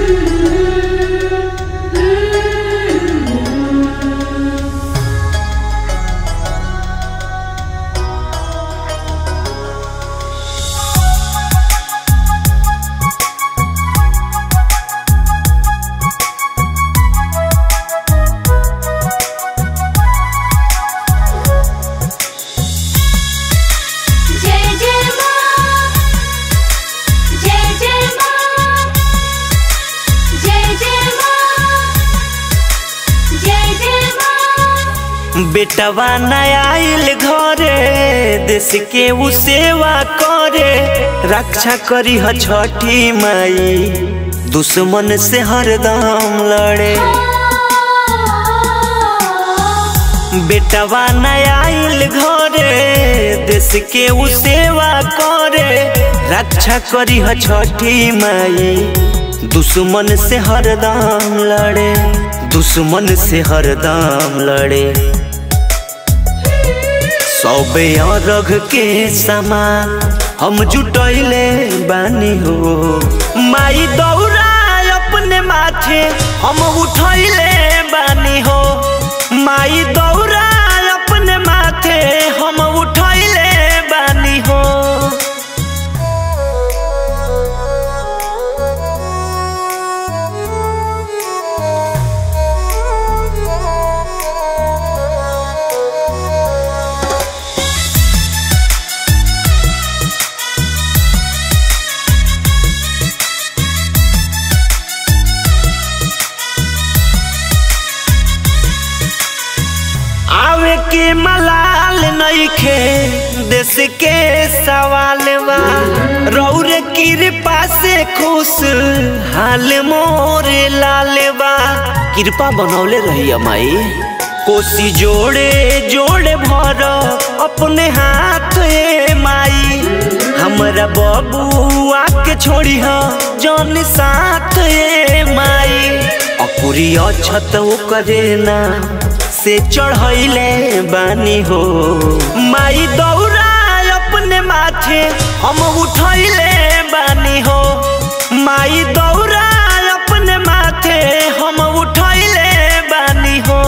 जय जय मां जय जय मां जय जय मां जय जय मां बेटवा नया आइल घरे देश के उ सेवा करे रक्षा करी ह छठी माई दुश्मन से हरदम लड़े बेटवा नया आइल घरे देश के उ सेवा करे रक्षा करी ह छठी माई दुश्मन से हरदम लड़े दुश्मन से हरदम लड़े सौबे अरघ के समान हम जुटैले बानी हो माई दौरा अपने माथे हम उठैले बानी हो माई दौरा अपने माथे हम उठैले बानी हो आवे के मलाल नइखे देश के सवाल बा रौरे कृपा से खुश हाल मोरे लाल बा कृपा बनौले रही माई कोसी जोड़े जोड़े भर अपने हाथ ए माई हमरा बबुआ के छोड़ी ह जौन साथ ए माई अकुरी अछत करे ना से चढ़ैले बानी हो माई दौरा अपने माथे हम उठैले बानी हो माई दौरा अपने माथे हम उठैले बानी हो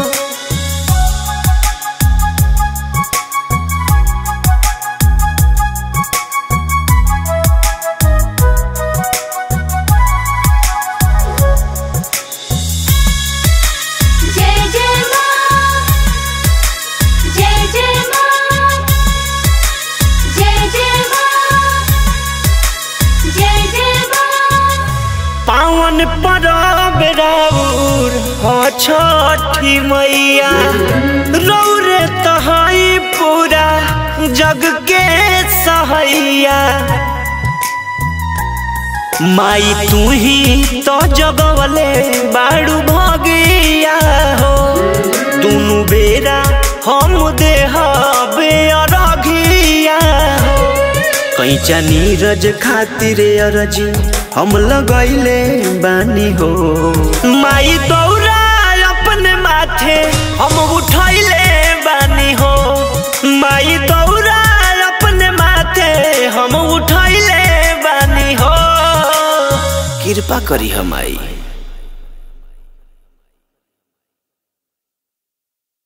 जय जय मां जय जय मां जय जय मां जय जय मां पावन परब राउर ह छठी मैया रौरे तहाई पूरा जग के सहैया माई तू ही तो जगवले बाड़ू भगिया हो दुनु बेरा हम देहबे अरघिया हो कैचा नीरज खातिर अरजी हम लगैले बानी हो माई दौरा अपने माथे हम उठैले बानी हो माई दौरा अपने माथे हम उठैले बानी हो कृपा करी हम आई